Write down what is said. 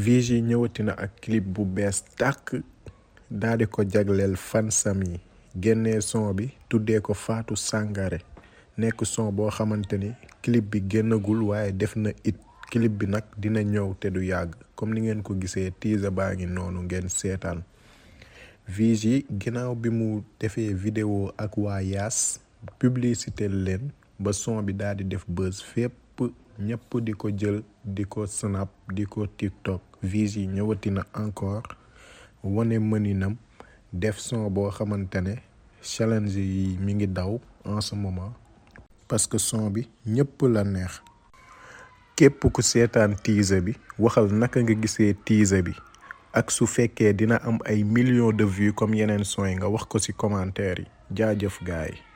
Vigy ñëwati na ak clip bu bees tàkk daal di ko jagleel fansam yi génnee son bi tuddee ko Fatou Sangaré nekk son boo xamante ni clip bi génnagul waaye def na it clip bi nag dina ñëw te du yàgg comme ni ngeen ko gisee teaser baa ngi noonu ngeen seetaan Vigy ginnaaw bi mu defee vidéo ak waa Yaas publicité leen ba son bi daal di def buzz fépp ñëpp di ko jël di ko snap di ko tiktok Vigy ñëwati na encore wane mëninam def son boo xamante ne challenge yi mi ngi daw en ce moment parce que son bi ñëpp la neex képp ku seetaan teaser bi waxal naka nga gisee teaser bi ak su fekkee dina am ay millions de vues comme yeneen son yi nga wax ko ci commentaire yi jaajëf gaay